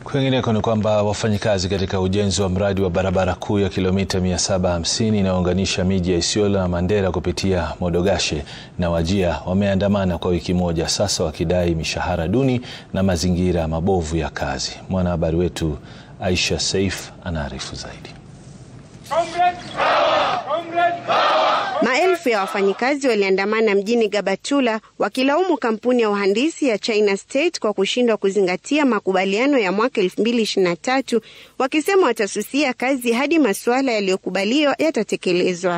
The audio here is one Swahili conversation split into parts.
Kwingineko ni kwamba wafanyikazi katika ujenzi wa mradi wa barabara kuu ya kilomita 750 inayounganisha miji ya Isiolo na Mandera kupitia Modogashe na Wajir wameandamana kwa wiki moja sasa wakidai mishahara duni na mazingira mabovu ya kazi. Mwanahabari wetu Aisha Saif anaarifu zaidi. Maelfu ya wafanyikazi waliandamana mjini Gabatula wakilaumu kampuni ya uhandisi ya China State kwa kushindwa kuzingatia makubaliano ya mwaka 2023 wakisema watasusia kazi hadi masuala yaliyokubaliwa yatatekelezwa.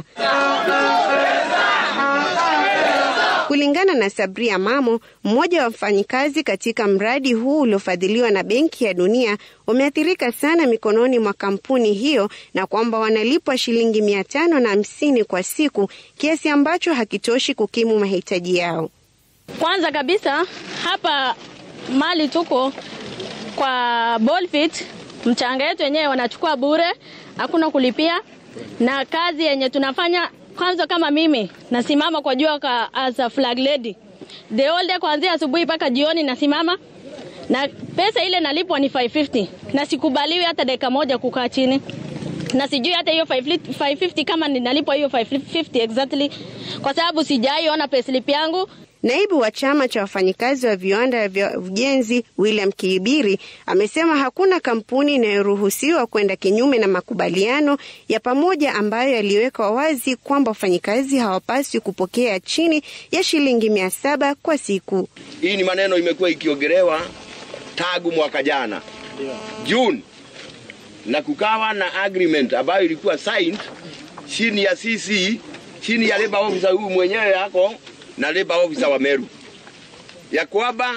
Kulingana na Sabria Mamo, mmoja wa wafanyikazi katika mradi huu uliofadhiliwa na Benki ya Dunia, wameathirika sana mikononi mwa kampuni hiyo na kwamba wanalipwa shilingi mia tano na hamsini kwa siku, kiasi ambacho hakitoshi kukimu mahitaji yao. Kwanza kabisa hapa mali tuko kwa Bolfit, mchanga yetu wenyewe wanachukua bure, hakuna kulipia, na kazi yenye tunafanya kwanza kama mimi nasimama kwa jua ka, as a flag lady the whole day kuanzia asubuhi mpaka jioni nasimama, na pesa ile nalipwa ni 550 na sikubaliwi hata dakika moja kukaa chini, na sijui hata hiyo 550 kama ninalipwa hiyo 550 exactly, kwa sababu sijaiona payslip yangu. Naibu wa chama cha wafanyikazi wa viwanda vya ujenzi William Kiibiri amesema hakuna kampuni inayoruhusiwa kwenda kinyume na makubaliano ya pamoja ambayo yaliwekwa wazi kwamba wafanyikazi hawapaswi kupokea chini ya shilingi mia saba kwa siku. Hii ni maneno imekuwa ikiongelewa tangu mwaka jana June, na kukawa na agreement ambayo ilikuwa signed chini ya CC, chini ya labor officer huyu mwenyewe yako na labor officer wa Meru ya kwamba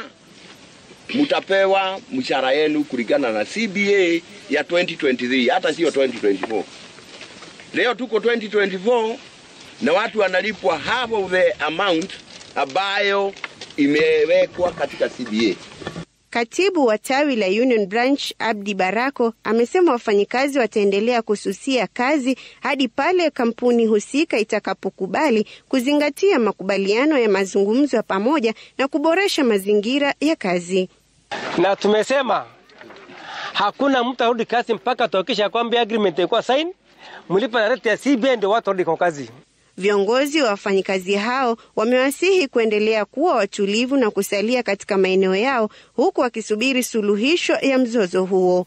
mtapewa mshahara yenu kulingana na CBA ya 2023 hata sio 2024. Leo tuko 2024 na watu wanalipwa half of the amount ambayo imewekwa katika CBA. Katibu wa tawi la Union Branch Abdi Barako amesema wafanyikazi wataendelea kususia kazi hadi pale kampuni husika itakapokubali kuzingatia makubaliano ya mazungumzo ya pamoja na kuboresha mazingira ya kazi. Na tumesema hakuna mtu arudi kazi mpaka tuhakikisha kwamba agreement ilikuwa sign, mlipa na rate ya CBA ndio watu warudi kwa kazi. Viongozi wa wafanyikazi hao wamewasihi kuendelea kuwa watulivu na kusalia katika maeneo yao huku wakisubiri suluhisho ya mzozo huo.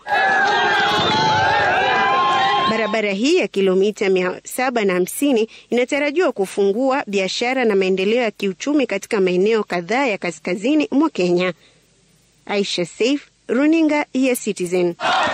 Barabara hii ya kilomita mia saba na hamsini inatarajiwa kufungua biashara na maendeleo ya kiuchumi katika maeneo kadhaa ya kaskazini mwa Kenya. Aisha Saif, runinga ya Citizen.